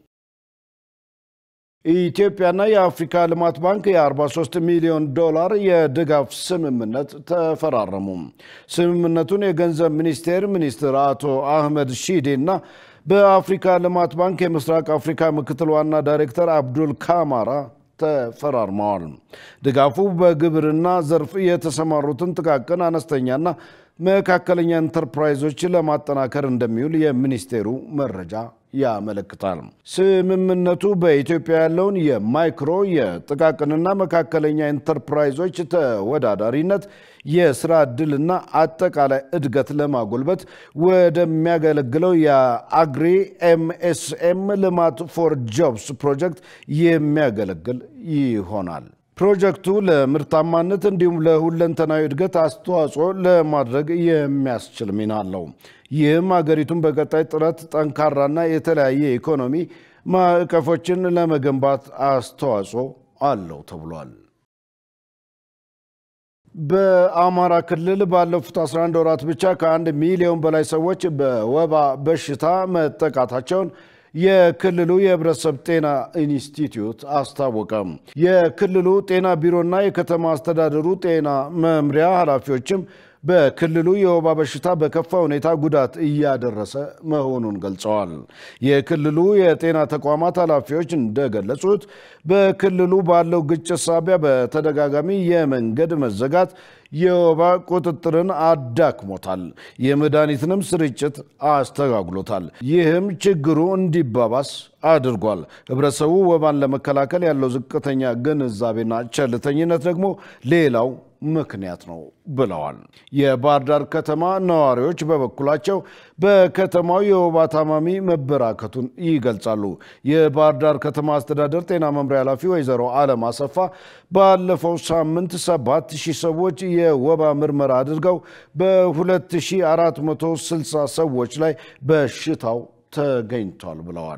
ኢትዮጵያና የአፍሪካ ልማት ባንክ የ43 ሚሊዮን ዶላር የድጋፍ ስምምነት ተፈራረሙ። ስምምነቱን የገንዘብ ሚኒስቴር ሚኒስትር አቶ አህመድ ሺዴ እና በአፍሪካ ልማት ባንክ የምስራቅ አፍሪካ ምክትል ዋና ዳይሬክተር አብዱል ካማራ ተፈራርመዋል። ድጋፉ በግብርና ዘርፍ የተሰማሩትን ጥቃቅን አነስተኛና መካከለኛ ኢንተርፕራይዞች ለማጠናከር እንደሚውል የሚኒስቴሩ መረጃ ያመለክታል። ስምምነቱ በኢትዮጵያ ያለውን የማይክሮ የጥቃቅንና መካከለኛ ኢንተርፕራይዞች ተወዳዳሪነት፣ የስራ ዕድልና አጠቃላይ እድገት ለማጎልበት ወደሚያገለግለው የአግሪ ኤምኤስኤም ልማት ፎር ጆብስ ፕሮጀክት የሚያገለግል ይሆናል። ፕሮጀክቱ ለምርታማነት እንዲሁም ለሁለንተናዊ እድገት አስተዋጽኦ ለማድረግ የሚያስችል ሚና አለው። ይህም ሀገሪቱን በቀጣይ ጥረት ጠንካራና የተለያየ ኢኮኖሚ ማዕቀፎችን ለመገንባት አስተዋጽኦ አለው ተብሏል። በአማራ ክልል ባለፉት 11 ወራት ብቻ ከአንድ ሚሊዮን በላይ ሰዎች በወባ በሽታ መጠቃታቸውን የክልሉ የሕብረተሰብ ጤና ኢንስቲትዩት አስታወቀ። የክልሉ ጤና ቢሮና የከተማ አስተዳደሩ ጤና መምሪያ ኃላፊዎችም በክልሉ የወባ በሽታ በከፋ ሁኔታ ጉዳት እያደረሰ መሆኑን ገልጸዋል። የክልሉ የጤና ተቋማት ኃላፊዎች እንደገለጹት በክልሉ ባለው ግጭት ሳቢያ በተደጋጋሚ የመንገድ መዘጋት የወባ ቁጥጥርን አዳክሞታል፣ የመድኃኒትንም ስርጭት አስተጓጉሎታል። ይህም ችግሩ እንዲባባስ አድርጓል። ህብረተሰቡ ወባን ለመከላከል ያለው ዝቅተኛ ግንዛቤና ቸልተኝነት ደግሞ ሌላው ምክንያት ነው ብለዋል። የባህር ዳር ከተማ ነዋሪዎች በበኩላቸው በከተማው የወባ ታማሚ መበራከቱን ይገልጻሉ። የባህር ዳር ከተማ አስተዳደር ጤና መምሪያ ኃላፊ ወይዘሮ አለም አሰፋ ባለፈው ሳምንት ሰባት ሺህ ሰዎች የወባ ምርመራ አድርገው በ2460 ሰዎች ላይ በሽታው ተገኝቷል ብለዋል።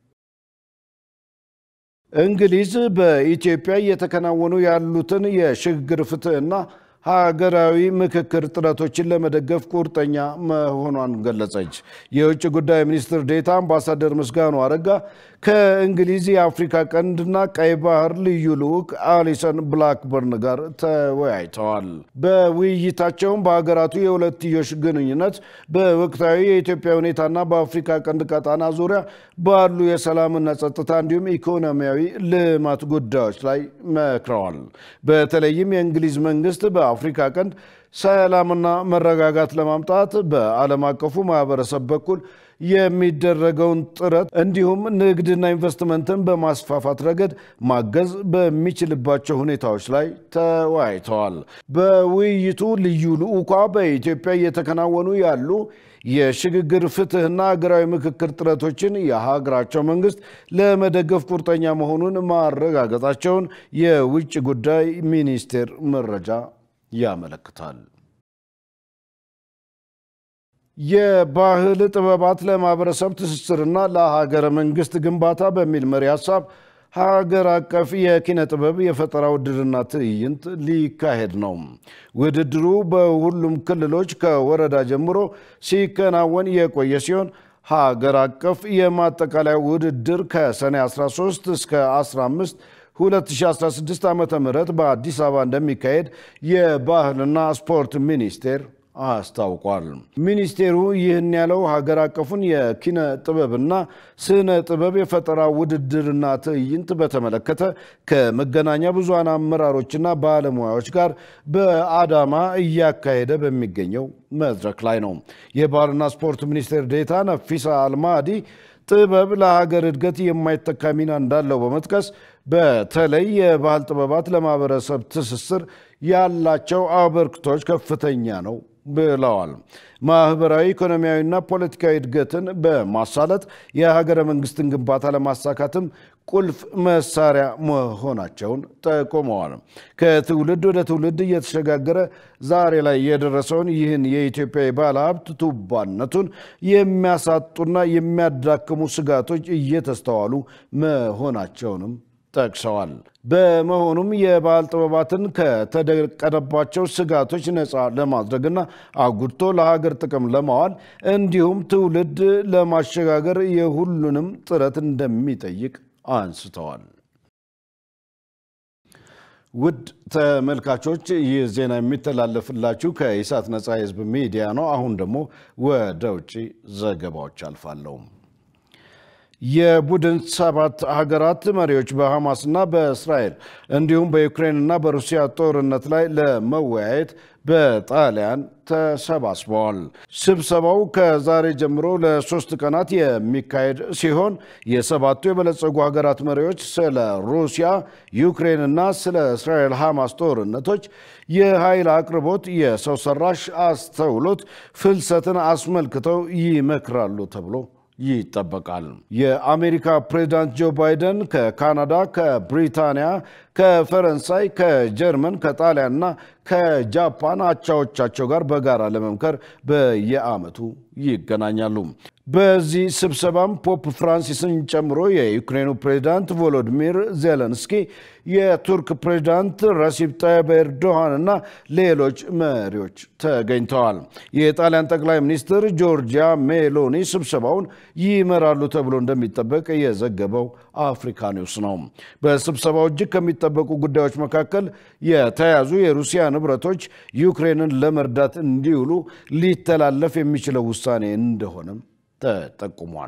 እንግሊዝ በኢትዮጵያ እየተከናወኑ ያሉትን የሽግግር ፍትህና ሀገራዊ ምክክር ጥረቶችን ለመደገፍ ቁርጠኛ መሆኗን ገለጸች። የውጭ ጉዳይ ሚኒስትር ዴታ አምባሳደር ምስጋኑ አረጋ ከእንግሊዝ የአፍሪካ ቀንድና ቀይ ባህር ልዩ ልዑክ አሊሰን ብላክበርን ጋር ተወያይተዋል። በውይይታቸውም በሀገራቱ የሁለትዮሽ ግንኙነት፣ በወቅታዊ የኢትዮጵያ ሁኔታና በአፍሪካ ቀንድ ቀጣና ዙሪያ ባሉ የሰላምና ጸጥታ እንዲሁም ኢኮኖሚያዊ ልማት ጉዳዮች ላይ መክረዋል። በተለይም የእንግሊዝ መንግስት በአፍሪካ ቀንድ ሰላምና መረጋጋት ለማምጣት በዓለም አቀፉ ማህበረሰብ በኩል የሚደረገውን ጥረት እንዲሁም ንግድና ኢንቨስትመንትን በማስፋፋት ረገድ ማገዝ በሚችልባቸው ሁኔታዎች ላይ ተወያይተዋል። በውይይቱ ልዩ ልዑኳ በኢትዮጵያ እየተከናወኑ ያሉ የሽግግር ፍትህና ሀገራዊ ምክክር ጥረቶችን የሀገራቸው መንግስት ለመደገፍ ቁርጠኛ መሆኑን ማረጋገጣቸውን የውጭ ጉዳይ ሚኒስቴር መረጃ ያመለክታል። የባህል ጥበባት ለማህበረሰብ ትስስርና ለሀገረ መንግስት ግንባታ በሚል መሪ ሀሳብ ሀገር አቀፍ የኪነ ጥበብ የፈጠራ ውድድርና ትዕይንት ሊካሄድ ነው። ውድድሩ በሁሉም ክልሎች ከወረዳ ጀምሮ ሲከናወን የቆየ ሲሆን ሀገር አቀፍ የማጠቃለያ ውድድር ከሰኔ 13 እስከ 15 2016 ዓ ም በአዲስ አበባ እንደሚካሄድ የባህልና ስፖርት ሚኒስቴር አስታውቋል። ሚኒስቴሩ ይህን ያለው ሀገር አቀፉን የኪነ ጥበብና ስነ ጥበብ የፈጠራ ውድድርና ትዕይንት በተመለከተ ከመገናኛ ብዙሃን አመራሮችና ባለሙያዎች ጋር በአዳማ እያካሄደ በሚገኘው መድረክ ላይ ነው። የባህልና ስፖርት ሚኒስቴር ዴታ ነፊሳ አልማዲ ጥበብ ለሀገር እድገት የማይተካ ሚና እንዳለው በመጥቀስ በተለይ የባህል ጥበባት ለማህበረሰብ ትስስር ያላቸው አበርክቶች ከፍተኛ ነው ብለዋል። ማህበራዊ፣ ኢኮኖሚያዊና ፖለቲካዊ እድገትን በማሳለጥ የሀገረ መንግስትን ግንባታ ለማሳካትም ቁልፍ መሳሪያ መሆናቸውን ጠቁመዋል። ከትውልድ ወደ ትውልድ እየተሸጋገረ ዛሬ ላይ የደረሰውን ይህን የኢትዮጵያ የባህል ሀብት ቱባነቱን የሚያሳጡና የሚያዳክሙ ስጋቶች እየተስተዋሉ መሆናቸውንም ጠቅሰዋል። በመሆኑም የባህል ጥበባትን ከተደቀነባቸው ስጋቶች ነፃ ለማድረግና አጉድቶ ለሀገር ጥቅም ለማዋል እንዲሁም ትውልድ ለማሸጋገር የሁሉንም ጥረት እንደሚጠይቅ አንስተዋል። ውድ ተመልካቾች ይህ ዜና የሚተላለፍላችሁ ከኢሳት ነፃ የህዝብ ሚዲያ ነው። አሁን ደግሞ ወደ ውጭ ዘገባዎች አልፋለሁ። የቡድን ሰባት ሀገራት መሪዎች በሐማስና በእስራኤል እንዲሁም በዩክሬንና በሩሲያ ጦርነት ላይ ለመወያየት በጣሊያን ተሰባስበዋል። ስብሰባው ከዛሬ ጀምሮ ለሶስት ቀናት የሚካሄድ ሲሆን የሰባቱ የበለጸጉ ሀገራት መሪዎች ስለ ሩሲያ፣ ዩክሬንና ስለ እስራኤል ሐማስ ጦርነቶች፣ የኃይል አቅርቦት፣ የሰው ሰራሽ አስተውሎት፣ ፍልሰትን አስመልክተው ይመክራሉ ተብሎ ይጠበቃል። የአሜሪካ ፕሬዚዳንት ጆ ባይደን ከካናዳ፣ ከብሪታንያ፣ ከፈረንሳይ፣ ከጀርመን፣ ከጣሊያንና ከጃፓን አቻዎቻቸው ጋር በጋራ ለመምከር በየዓመቱ ይገናኛሉ። በዚህ ስብሰባም ፖፕ ፍራንሲስን ጨምሮ የዩክሬኑ ፕሬዚዳንት ቮሎዲሚር ዜለንስኪ፣ የቱርክ ፕሬዚዳንት ረሲፕ ጣይብ ኤርዶሃን እና ሌሎች መሪዎች ተገኝተዋል። የጣሊያን ጠቅላይ ሚኒስትር ጆርጂያ ሜሎኒ ስብሰባውን ይመራሉ ተብሎ እንደሚጠበቅ የዘገበው አፍሪካ ኒውስ ነው። በስብሰባው እጅግ ከሚጠበቁ ጉዳዮች መካከል የተያዙ የሩሲያ ንብረቶች ዩክሬንን ለመርዳት እንዲውሉ ሊተላለፍ የሚችለው ውሳኔ እንደሆነም ተጠቁሟል።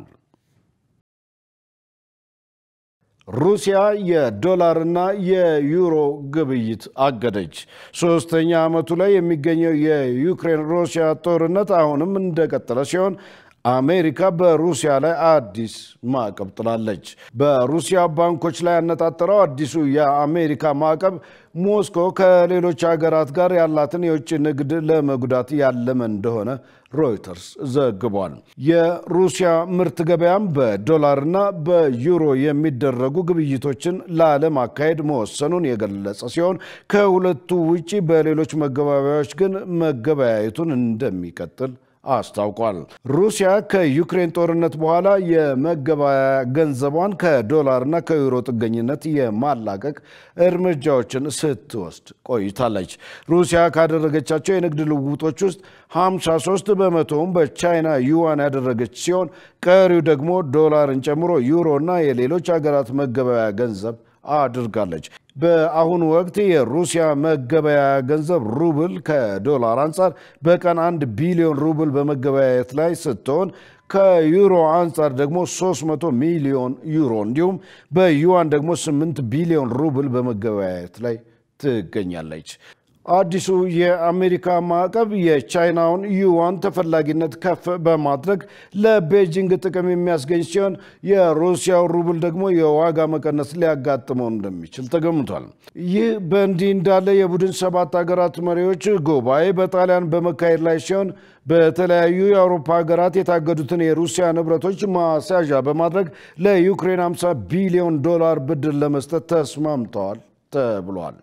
ሩሲያ የዶላርና የዩሮ ግብይት አገደች። ሶስተኛ ዓመቱ ላይ የሚገኘው የዩክሬን ሩሲያ ጦርነት አሁንም እንደቀጠለ ሲሆን አሜሪካ በሩሲያ ላይ አዲስ ማዕቀብ ጥላለች። በሩሲያ ባንኮች ላይ ያነጣጠረው አዲሱ የአሜሪካ ማዕቀብ ሞስኮ ከሌሎች ሀገራት ጋር ያላትን የውጭ ንግድ ለመጉዳት ያለመ እንደሆነ ሮይተርስ ዘግቧል። የሩሲያ ምርት ገበያም በዶላርና በዩሮ የሚደረጉ ግብይቶችን ላለማካሄድ መወሰኑን የገለጸ ሲሆን ከሁለቱ ውጪ በሌሎች መገበያያዎች ግን መገበያየቱን እንደሚቀጥል አስታውቋል። ሩሲያ ከዩክሬን ጦርነት በኋላ የመገበያያ ገንዘቧን ከዶላርና ከዩሮ ጥገኝነት የማላቀቅ እርምጃዎችን ስትወስድ ቆይታለች። ሩሲያ ካደረገቻቸው የንግድ ልውውጦች ውስጥ 53 በመቶውን በቻይና ዩዋን ያደረገች ሲሆን ቀሪው ደግሞ ዶላርን ጨምሮ ዩሮና የሌሎች ሀገራት መገበያያ ገንዘብ አድርጋለች። በአሁኑ ወቅት የሩሲያ መገበያያ ገንዘብ ሩብል ከዶላር አንጻር በቀን አንድ ቢሊዮን ሩብል በመገበያየት ላይ ስትሆን ከዩሮ አንጻር ደግሞ 300 ሚሊዮን ዩሮ እንዲሁም በዩዋን ደግሞ 8 ቢሊዮን ሩብል በመገበያየት ላይ ትገኛለች። አዲሱ የአሜሪካ ማዕቀብ የቻይናውን ዩዋን ተፈላጊነት ከፍ በማድረግ ለቤጂንግ ጥቅም የሚያስገኝ ሲሆን የሩሲያው ሩብል ደግሞ የዋጋ መቀነስ ሊያጋጥመው እንደሚችል ተገምቷል። ይህ በእንዲህ እንዳለ የቡድን ሰባት ሀገራት መሪዎች ጉባኤ በጣሊያን በመካሄድ ላይ ሲሆን በተለያዩ የአውሮፓ ሀገራት የታገዱትን የሩሲያ ንብረቶች ማስያዣ በማድረግ ለዩክሬን 50 ቢሊዮን ዶላር ብድር ለመስጠት ተስማምተዋል ተብሏል።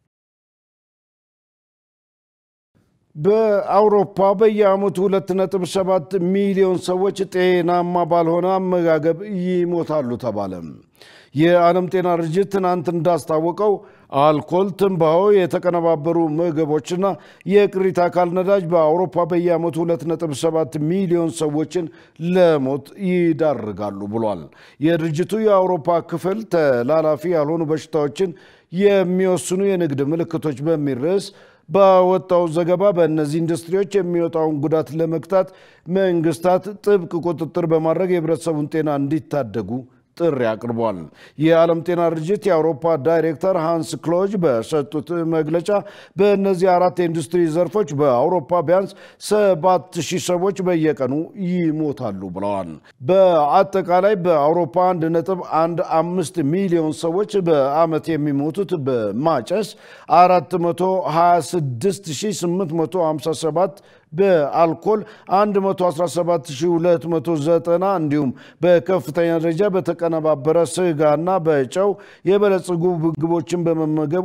በአውሮፓ በየዓመቱ 2.7 ሚሊዮን ሰዎች ጤናማ ባልሆነ አመጋገብ ይሞታሉ ተባለ። የዓለም ጤና ድርጅት ትናንት እንዳስታወቀው አልኮል፣ ትንባሆ፣ የተቀነባበሩ ምግቦችና የቅሪተ አካል ነዳጅ በአውሮፓ በየዓመቱ 2.7 ሚሊዮን ሰዎችን ለሞት ይዳርጋሉ ብሏል። የድርጅቱ የአውሮፓ ክፍል ተላላፊ ያልሆኑ በሽታዎችን የሚወስኑ የንግድ ምልክቶች በሚል ርዕስ ባወጣው ዘገባ በእነዚህ ኢንዱስትሪዎች የሚወጣውን ጉዳት ለመግታት መንግስታት ጥብቅ ቁጥጥር በማድረግ የህብረተሰቡን ጤና እንዲታደጉ ጥሪ አቅርቧል። የዓለም ጤና ድርጅት የአውሮፓ ዳይሬክተር ሃንስ ክሎጅ በሰጡት መግለጫ በእነዚህ አራት የኢንዱስትሪ ዘርፎች በአውሮፓ ቢያንስ ሰባት ሺህ ሰዎች በየቀኑ ይሞታሉ ብለዋል። በአጠቃላይ በአውሮፓ አንድ ነጥብ አንድ አምስት ሚሊዮን ሰዎች በአመት የሚሞቱት በማጨስ 426857 በአልኮል 117290 እንዲሁም በከፍተኛ ደረጃ በተቀነባበረ ስጋና በጨው የበለጸጉ ምግቦችን በመመገብ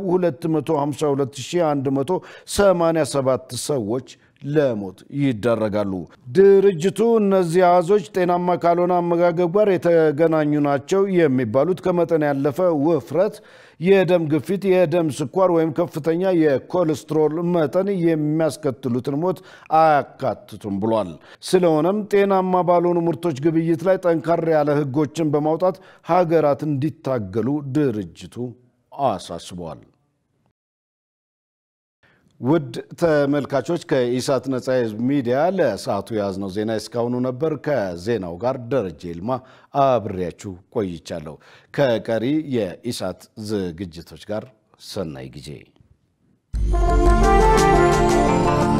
252187 ሰዎች ለሞት ይዳረጋሉ። ድርጅቱ እነዚህ አሃዞች ጤናማ ካልሆነ አመጋገብ ጋር የተገናኙ ናቸው የሚባሉት ከመጠን ያለፈ ውፍረት፣ የደም ግፊት፣ የደም ስኳር ወይም ከፍተኛ የኮሌስትሮል መጠን የሚያስከትሉትን ሞት አያካትቱም ብሏል። ስለሆነም ጤናማ ባልሆኑ ምርቶች ግብይት ላይ ጠንካራ ያለ ሕጎችን በማውጣት ሀገራት እንዲታገሉ ድርጅቱ አሳስቧል። ውድ ተመልካቾች ከኢሳት ነጻ የህዝብ ሚዲያ ለሰዓቱ የያዝነው ዜና እስካሁኑ ነበር። ከዜናው ጋር ደረጀ ይልማ አብሬያችሁ ቆይቻለሁ። ከቀሪ የኢሳት ዝግጅቶች ጋር ሰናይ ጊዜ